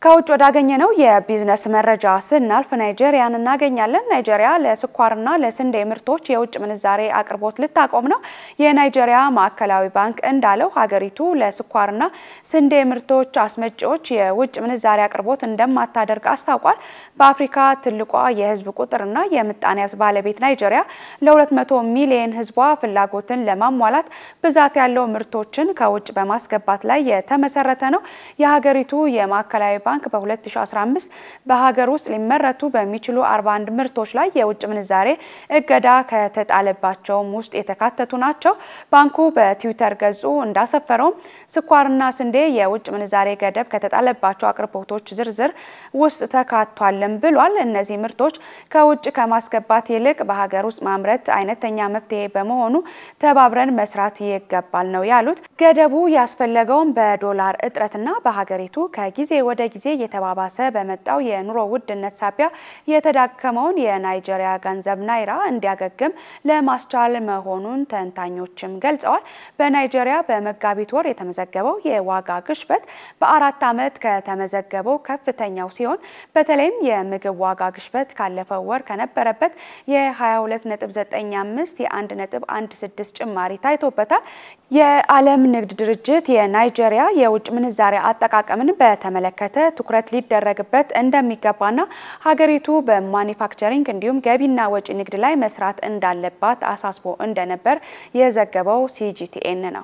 ከውጭ ወዳገኘነው የቢዝነስ መረጃ ስናልፍ ናይጄሪያን እናገኛለን። ናይጄሪያ ለስኳርና ለስንዴ ምርቶች የውጭ ምንዛሬ አቅርቦት ልታቆም ነው። የናይጄሪያ ማዕከላዊ ባንክ እንዳለው ሀገሪቱ ለስኳርና ስንዴ ምርቶች አስመጪዎች የውጭ ምንዛሬ አቅርቦት እንደማታደርግ አስታውቋል። በአፍሪካ ትልቋ የህዝብ ቁጥርና የምጣኔ ሀብት ባለቤት ናይጄሪያ ለ200 ሚሊዮን ህዝቧ ፍላጎትን ለማሟላት ብዛት ያለው ምርቶችን ከውጭ በማስገባት ላይ የተመሰረተ ነው። የሀገሪቱ የማዕከላዊ ባንክ በ2015 በሀገር ውስጥ ሊመረቱ በሚችሉ 41 ምርቶች ላይ የውጭ ምንዛሬ እገዳ ከተጣለባቸውም ውስጥ የተካተቱ ናቸው። ባንኩ በትዊተር ገጹ እንዳሰፈረውም ስኳርና ስንዴ የውጭ ምንዛሬ ገደብ ከተጣለባቸው አቅርቦቶች ዝርዝር ውስጥ ተካቷልም ብሏል። እነዚህ ምርቶች ከውጭ ከማስገባት ይልቅ በሀገር ውስጥ ማምረት አይነተኛ መፍትሄ በመሆኑ ተባብረን መስራት ይገባል ነው ያሉት። ገደቡ ያስፈለገውም በዶላር እጥረትና በሀገሪቱ ከጊዜ ወደ ጊዜ እየተባባሰ በመጣው የኑሮ ውድነት ሳቢያ የተዳከመውን የናይጄሪያ ገንዘብ ናይራ እንዲያገግም ለማስቻል መሆኑን ተንታኞችም ገልጸዋል። በናይጄሪያ በመጋቢት ወር የተመዘገበው የዋጋ ግሽበት በአራት ዓመት ከተመዘገበው ከፍተኛው ሲሆን በተለይም የምግብ ዋጋ ግሽበት ካለፈው ወር ከነበረበት የ22.95 የ1.16 ጭማሪ ታይቶበታል። የዓለም ንግድ ድርጅት የናይጄሪያ የውጭ ምንዛሬ አጠቃቀምን በተመለከተ ትኩረት ሊደረግበት እንደሚገባና ሀገሪቱ በማኒፋክቸሪንግ እንዲሁም ገቢና ወጪ ንግድ ላይ መስራት እንዳለባት አሳስቦ እንደነበር የዘገበው ሲጂቲኤን ነው።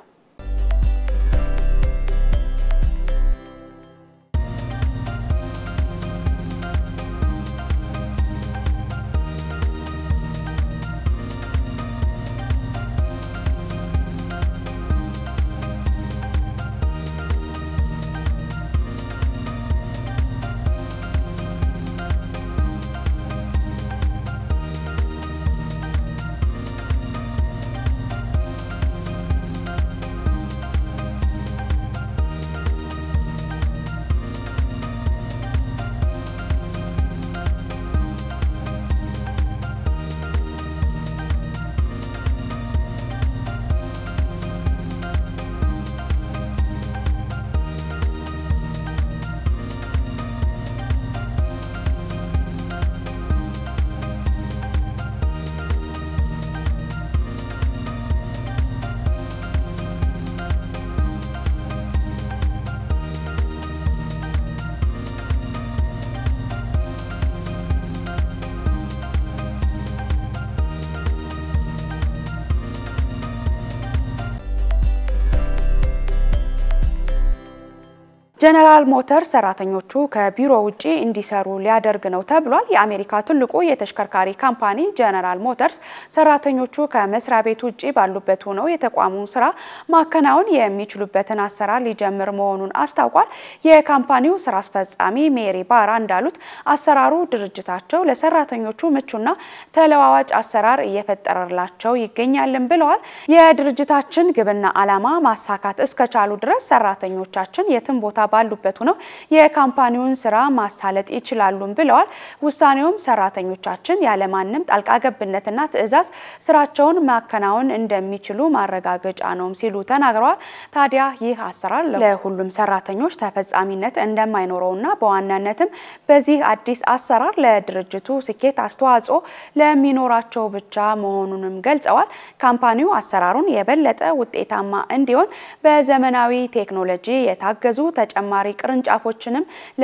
ጀነራል ሞተር ሰራተኞቹ ከቢሮ ውጪ እንዲሰሩ ሊያደርግ ነው ተብሏል። የአሜሪካ ትልቁ የተሽከርካሪ ካምፓኒ ጀነራል ሞተርስ ሰራተኞቹ ከመስሪያ ቤት ውጪ ባሉበት ሆነው የተቋሙን ስራ ማከናወን የሚችሉበትን አሰራር ሊጀምር መሆኑን አስታውቋል። የካምፓኒው ስራ አስፈጻሚ ሜሪ ባራ እንዳሉት አሰራሩ ድርጅታቸው ለሰራተኞቹ ምቹና ተለዋዋጭ አሰራር እየፈጠረላቸው ይገኛልን ብለዋል። የድርጅታችን ግብና ዓላማ ማሳካት እስከቻሉ ድረስ ሰራተኞቻችን የትም ቦታ ባሉበት ሆነው የካምፓኒውን ስራ ማሳለጥ ይችላሉም ብለዋል። ውሳኔውም ሰራተኞቻችን ያለማንም ጣልቃ ገብነትና ትዕዛዝ ስራቸውን ማከናወን እንደሚችሉ ማረጋገጫ ነውም ሲሉ ተናግረዋል። ታዲያ ይህ አሰራር ለሁሉም ሰራተኞች ተፈጻሚነት እንደማይኖረውና በዋናነትም በዚህ አዲስ አሰራር ለድርጅቱ ስኬት አስተዋጽኦ ለሚኖራቸው ብቻ መሆኑንም ገልጸዋል። ካምፓኒው አሰራሩን የበለጠ ውጤታማ እንዲሆን በዘመናዊ ቴክኖሎጂ የታገዙ ተጨማሪ ቅርንጫፎችንም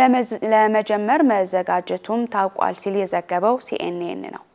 ለመጀመር መዘጋጀቱም ታውቋል ሲል የዘገበው ሲኤንኤን ነው።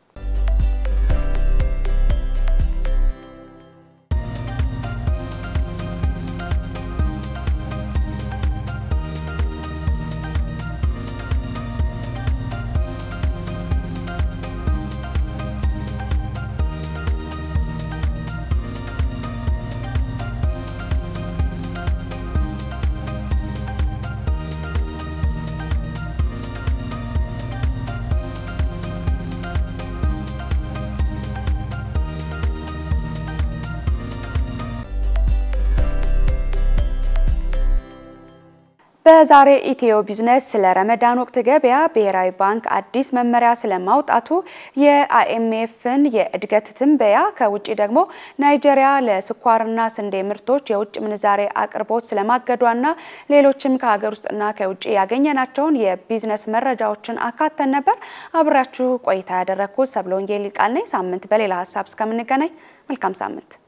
በዛሬ ኢትዮ ቢዝነስ ስለ ረመዳን ወቅት ገበያ ብሔራዊ ባንክ አዲስ መመሪያ ስለማውጣቱ፣ የአይኤምኤፍን የእድገት ትንበያ፣ ከውጭ ደግሞ ናይጄሪያ ለስኳርና ስንዴ ምርቶች የውጭ ምንዛሬ አቅርቦት ስለማገዷና ሌሎችም ከሀገር ውስጥና ከውጭ ያገኘናቸውን የቢዝነስ መረጃዎችን አካተን ነበር። አብራችሁ ቆይታ ያደረግኩት ሰብለ ወንጌል ቃል ነኝ። ሳምንት በሌላ ሀሳብ እስከምንገናኝ መልካም ሳምንት